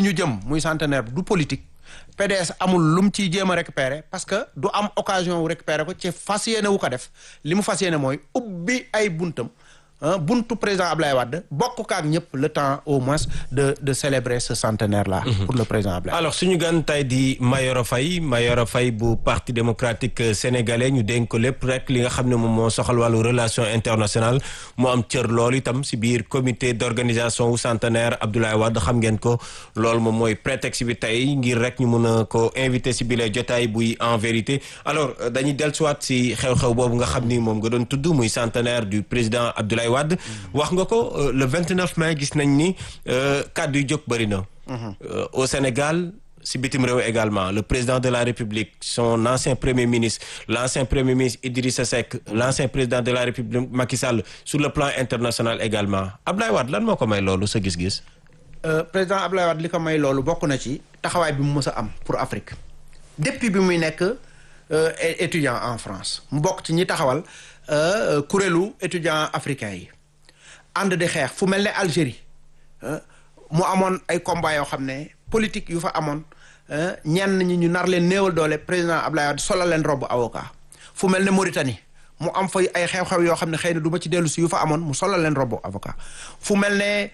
ñu jëm muy centenaire du politique PDS amul lu mu ciy jéem a récupérer parce que du am occasion wu récupérer ko ci fas yéene wu ko def li mu fas yéene mooy ubbi ay buntam buntu président Ablaye Wade bokk kaak ñëpp le temps au moins de de célébrer ce centenaire là. pour le président Ablaye. alors suñu gan tey di Mayoro Faye Mayoro Faye bu parti démocratique sénégalais ñu dénk ko lépp rek li nga xam ne moom moo soxal wàllu relation internationale mu am cër loolu itam si biir comité d' organisation wu centenaire Abdoulaye Wade xam ngeen ko loolu moom mooy prétexte bi tey ngir rek ñu mun a ko invité si bile jotaay buy en vérité alors dañuy dellusiwaat si xew-xew boobu nga xam ni moom nga doon tudd muy centenaire du président Abdoulaye Wade wax nga ko le 29 mai gis nañ ni kàddu yu jóg bëri na au Sénégal si bitim réew également le président de la République son ancien premier ministre l'ancien premier ministre Idrissa Seck l'ancien président de la République Macky Sall sur le plan international également Abdoulaye Wade lan moo ko may loolu sa gis-gis président Abdoulaye Wade li ko may loolu bokk na ci taxawaay bi mu mës a am pour Afrique depuis bi muy nekk étudiant en France mu bokk ci ñi taxawal kuréelu étudiants africains yi ànd di xeex fu mel ne Algérie mu amoon ay combat yoo xam ne politique yu fa amoon ñenn ñi ñu nar leen néewal doole président Abdoulaye Wade solal leen robu avocat fu mel ne Mauritanie mu am fa ay xew-xew yoo xam ne xëy na du ma ci dellu si yu fa amoon mu solal leen robu avocat fu mel ne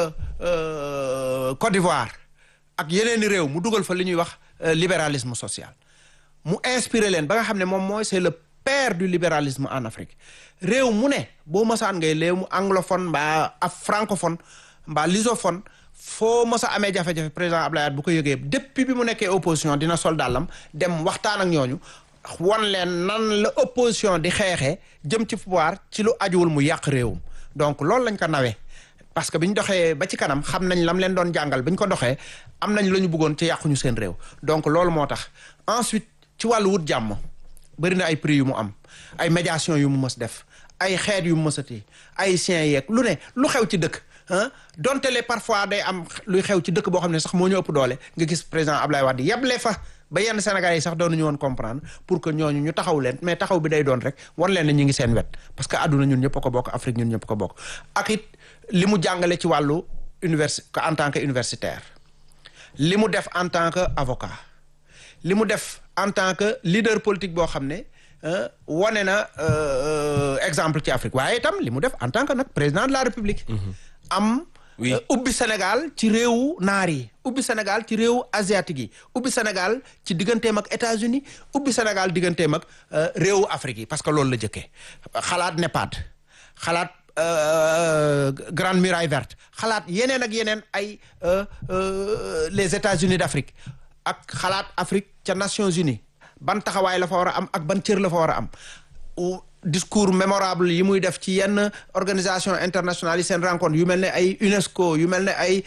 Côte d'Ivoire ak yeneeni réew mu dugal fa li ñuy wax libéralisme social mu inspiré leen ba nga xam ne moom mooy c'est le père du libéralisme en Afrique réew mu ne boo mësaan ngay léew mu anglophone mbaa af francophone mbaa lusophone foo mës a amee jafe-jafe président Abdoulaye Wade bu ko yëgee depuis bi mu nekkee opposition dina sol dàllam dem waxtaan ak ñooñu wan leen nan la opposition di xeexee jëm ci pouvoir ci lu ajuwul mu yàq réewum donc loolu lañ ko nawee parce que bi ñu doxee ba ci kanam xam nañ lam leen doon jàngal bi ñu ko doxee am nañ la ñu bëggoon ci yàquñu seen réew donc loolu moo tax ensuite ci wàllu wut jàmm bëri na ay prix yu mu am ay médiation yu mu mës def ay xeet yu mu mësati ay sien yeeg lu ne lu xew ci dëkk ah donte le parfois day am luy xew ci dëkk boo xam ne sax moo ñu ëpp doole nga gis président Ablaye Wade yeble fa ba yenn Sénégalais yi sax doonuñu woon comprendre pour que ñooñu ñu taxaw leen mais taxaw bi day doon rek wan leen ne ñu ngi seen wet parce que àdduna ñun ñëpp a ko bokk Afrique ñun ñëpp ko bokk ak it li mu jàngale ci wàllu universi en tant que universitaire li mu def en tant que avocat li mu def en tant que leader politique boo xam ne wane na exemple ci Afrique waaye itam li mu def en tant que nag président de la République am ubbi Sénégal ci réewu naar yi ubbi Sénégal ci réewu asiatique yi ubbi Sénégal ci digganteem ak États-Unis ubbi Sénégal digganteem ak réewu Afrique yi parce que loolu la jëkkee xalaat NEPAD xalaat Grande Muraille Verte xalaat yeneen ak yeneen ay les États-Unis d'Afrique ak xalaat Afrique ca Nations Unies ban taxawaay la fa war a am ak ban cër la fa war a am discours mémorable yi muy def ci yenn organisation internationale yi seen rencontre yu mel ne ay UNESCO yu mel ne ay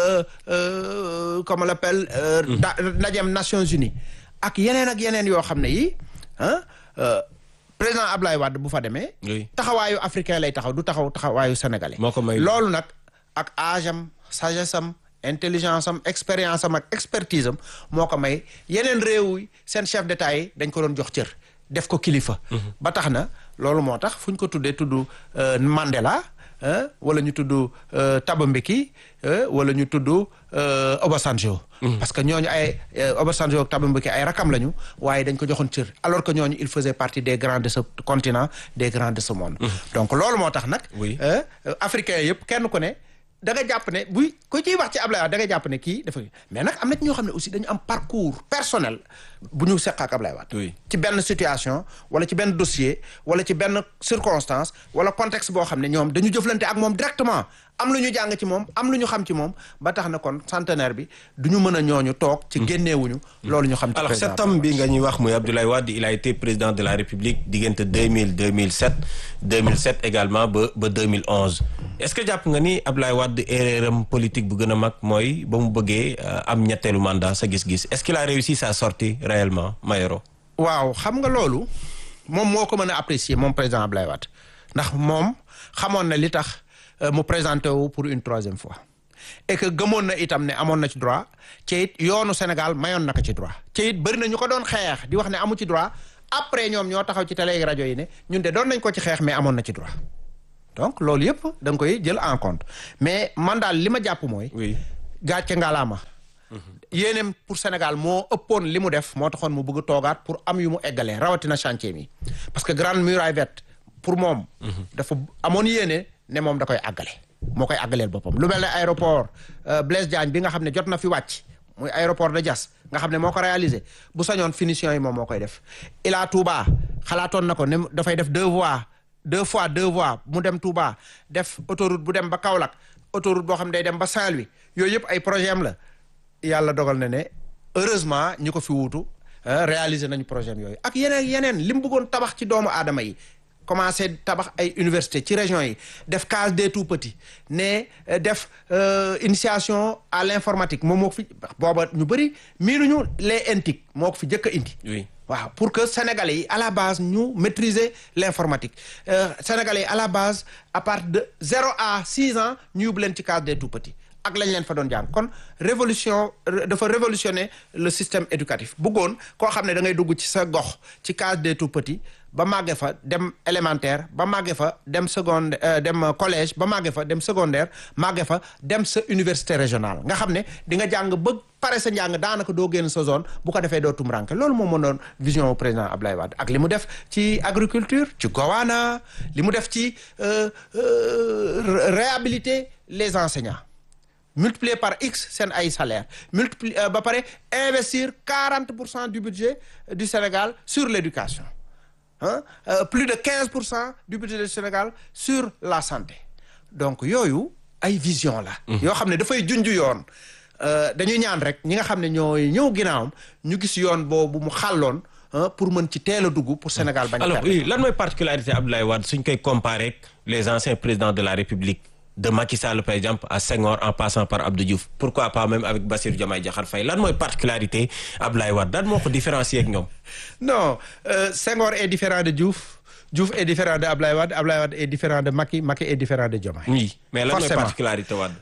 comment on l'appelle ndajem Nations Unies ak yeneen ak yeneen yoo xam ne yi ah président Ablaye Wade bu fa demee taxawaayu africain lay taxaw du taxaw taxawaayu sénégalais moo ko may loolu nag ak âge am sagesse am intelligence am expérience am ak expertise am moo ko may yeneen réew yi seen chef d'état yi dañ ko doon jox cër def ko kilifa ba tax na loolu moo tax fu ñu ko tuddee tudd Mandela wala ñu tudd Thabo Mbeki wala ñu tudd Obasanjo parce que ñooñu ay Obasanjo ak Thabo Mbeki ay rakam lañu waaye dañ ko joxoon cër alors que ñooñu il faisait partie des grands de ce continent des grands de ce monde donc loolu moo tax nag africains yëpp kenn ku ne da nga jàpp ne buy ku ciy wax ci Ablaye Wade da nga jàpp ne kii dafa mais nag am na ci ñoo xam ne aussi dañu am parcours personnel bu ñu seq ak Ablaye Wade ci benn situation wala ci benn dossier wala ci benn circonstance wala contexte boo xam ne ñoom dañu jëflante ak moom directement am lu ñu jàng ci moom am lu ñu xam ci moom ba tax na kon centenaire bi du ñu mën a ñooñu toog ci génneewuñu loolu ñu xam ci alors cet homme bi nga ñuy wax muy Abdoulaye Wade il a été président de la République diggante 2000 2007 2007 également ba ba 2011 est-ce que jàpp nga ni Abdoulaye Wade erreuram politique bu gën a mag mooy ba mu bëggee am ñetteelu mandat sa gis-gis est-ce qu'il a réussi sa sortie réellement Mayoro waaw xam nga loolu moom moo ko mën a apprécier moom président Abdoulaye Wade ndax moom xamoon na li tax mu présenté wu pour une troisième fois et que gëmoon na itam ne amoon na ci droit ci it yoonu Sénégal mayoon na ko ci droit ci it bëri na ñu ko doon xeex di wax ne amu ci droit après ñoom ñoo taxaw ci télé rajo yi ne ñun de doon nañ ko ci xeex mais amoon na ci droit donc loolu yëpp da nga koy jël en compte mais man daal li ma jàpp mooy. oui gàcce ngalaama yéeneem pour Sénégal moo ëppoon li mu def moo taxoon mu bëgg a toogaat pour am yu mu eggalee rawatina chantier mi parce que grande muraille verte pour moom. dafa amoon yéene ne moom da koy àggale. moo koy àggaleel boppam lu mel ne aéroport Blaise Diagne bi nga xam ne jot na fi wàcc muy aéroport de Diass nga xam ne moo ko réalisé bu sañoon finition yi moom moo koy def Ila Touba xalaatoon na ko ne dafay def deux voies deux fois deux voies mu dem Touba def autoroute bu dem ba Kaolack autoroute boo xam ne day dem ba Saint-Louis yooyu yëpp ay projet am la yàlla dogal na ne heureusement ñi ko fi wuutu réaliser nañu projet yooyu ak yeneen yeneen li mu bëggoon tabax ci doomu aadama yi commencé tabax ay université ci région yi def case des tout petits ne def initiation à l'informatique moom moo ko fi booba ñu bëri miinuñu les intic moo ko fi jëkk a indi oui waaw pour que sénégalais yi à la base ñu maîtriser l'informatique sénégalais yi à la base à partir de zéro à six ans ñu yóbbu leen ci case des tout petits ak lañ leen fa doon jàng kon révolution dafa révolutionner le système éducatif bëggoon koo xam ne da ngay dugg ci sa gox ci case des tout petits ba màgge fa dem élémentaire ba màgge fa dem seconde dem collège ba màgge fa dem secondaire màgge fa dem sa université régionale nga xam ne di nga jàng ba pare sa njàng daanaka doo génn sa zone bu ko defee doo tumranke loolu moo mënoon vision au président Abdoulaye Wade ak li mu def ci agriculture ci Gowana li mu def ci réhabiliter les enseignants multiplier par x seen ay salaire multiplier ba pare investir quarante pour cent du budget du Sénégal sur l'éducation ah euh, plus de quinze pour cent du budget du Sénégal sur la santé donc yooyu ay vision la yoo xam ne dafay junj yoon dañuy ñaan rek ñi nga xam ne ñooy ñëw ginnaawam ñu gis yoon boobu mu xàlloon pour mën ci teel a dugg pour Sénégal bañ alors oui lan mooy particularité Abdoulaye Wade suñ koy comparer ak les anciens présidents de la République de Macky Sall par exemple à Senghor en passant par Abdou Diouf pourquoi pas même avec Bassirou Diomaye Diakhar Faye lan mooy particularité Abdoulaye Wade lan moo ko différencier ak ñoom. non euh, Senghor est différent de Diouf Diouf est différent de Abdoulaye Wade Abdoulaye Wade est différent de Macky Macky est différent de Diomaye. oui mais lan mooy Forcément. particularité Wade.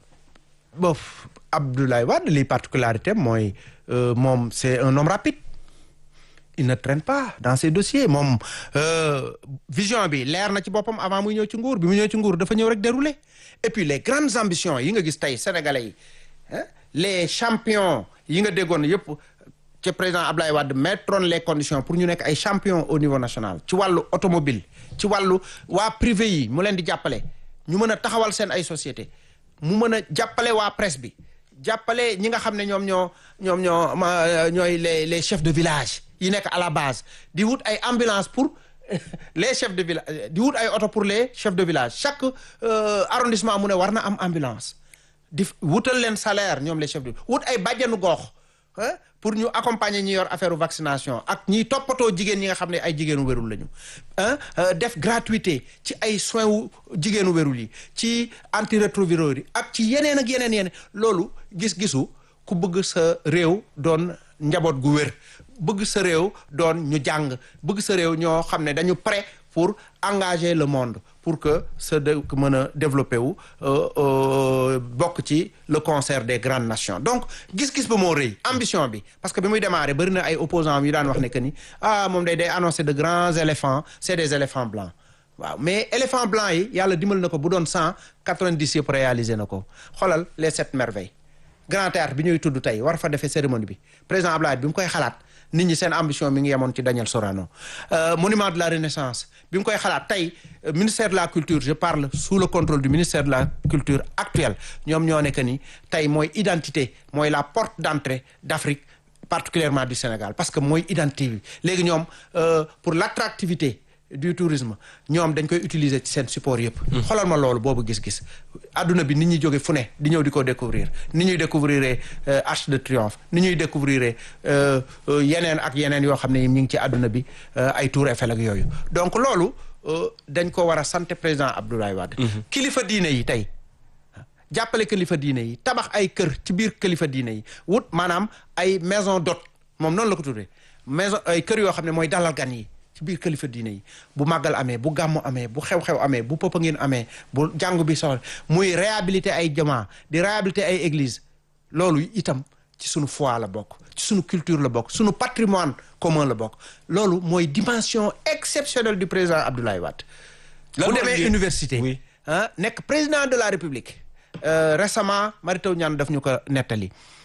bof Abdoulaye Wade li particularité mooy euh, moom c'est un homme rapide il ne traîne pas dans ses dossiers moom euh, vision bi leer na ci boppam avant muy ñëw ci nguur bi mu ñëw ci nguur dafa ñëw rek dérouler et puis les grandes ambitions yi nga gis tey sénégalais yi hein, les champions yi nga déggoon yëpp ci président Abdoulaye Wade mettroon les conditions pour ñu nekk ay champions au niveau national ci wàllu automobile ci wàllu waa privé yi mu leen di jàppale ñu mën a taxawal seen ay société mu mën a jàppale waa presse bi jàppale ñi nga xam ne ñoom ñoo ñoom ñoo ma ñooy les les chefs de village yi nekk à la base di wut ay ambulance pour les chefs de village di wut ay oto pour les chefs de village chaque euh, arrondissement mu ne war na am ambulance di wutal leen salaire ñoom les chefs de wut ay bàjjenu gox hein, pour ñu accompagner ñi yor affaire vaccination ak ñiy toppatoo jigéen ñi nga xam ne ay jigéenu wérul lañu ah euh, def gratuité ci ay soins wu jigéenu wérul yi ci antirétroviraux yi ak ci yeneen ak yeneen yeneen loolu gis-gisu ku bëgg sa réew doon njaboot gu wér bëgg sa réew doon ñu jàng bëgg sa réew ñoo xam ne dañu prêt pour engager le monde pour que sa dëkk mën a développer wu euh, euh, bokk ci le concert des grandes nations donc gis-gis ba moo rëy ambition bi parce que bi muy démarrer bëri na ay opposants yu daan wax ne que ni ah moom day day annoncer de grands éléphants c'est des éléphants blancs waaw mais éléphant blanc yi yàlla dimbal na ko bu doon cent quatre-vingt-dix yëpp réaliser na ko xoolal les sept merveilles grand théâtre bi ñuy tudd tey war fa defee cérémonie bi président Ablaye bi mu koy xalaat nit ñi seen ambition mi ngi yemoon ci Daniel Sorano euh, monument de la renaissance bi mu koy xalaat tey euh, ministère de la culture je parle sous le contrôle du ministère de la culture actuel ñoom ñoo nekk ni tey mooy identité mooy la porte d'entrée d'Afrique particulièrement du Sénégal parce que mooy identité bi léegi ñoom euh, pour l'attractivité du tourisme ñoom dañ koy utiliser ci seen support yëpp xoolal ma loolu boobu gis-gis adduna bi nit ñi jóge fu ne di ñëw di ko découvrir ni ñuy découvrir euh, Arc de Triomphe ni ñuy découvrir euh, euh, yeneen ak yeneen yoo xam ne ñu ngi ci adduna bi euh, ay Tour Eiffel ak yooyu donc loolu euh, dañ ko war a sant président Abdoulaye Wade kilifa diine yi tey jàppale kilifa diine yi tabax ay kër ci biir kilifa diine yi wut maanaam ay maison d'hôte moom noonu la ko tuddee maison ay kër yoo xam ne mooy dalal gan yi ci biir kilifa diine yi bu màggal amee bu gàmmu amee bu xew-xew amee bu pëpa ngeen amee bu jàngu bi soxla muy réhabiliter ay jamaa di réhabiliter ay église loolu itam ci sunu foi la bokk ci sunu culture la bokk sunu patrimoine commun la bokk loolu mooy dimension exceptionnelle du président Abdoulaye Wade Lan bu moo demee indi- université Oui. ah nekk président de la république euh, récemment Mary Teuw Niane daf ñu ko nettali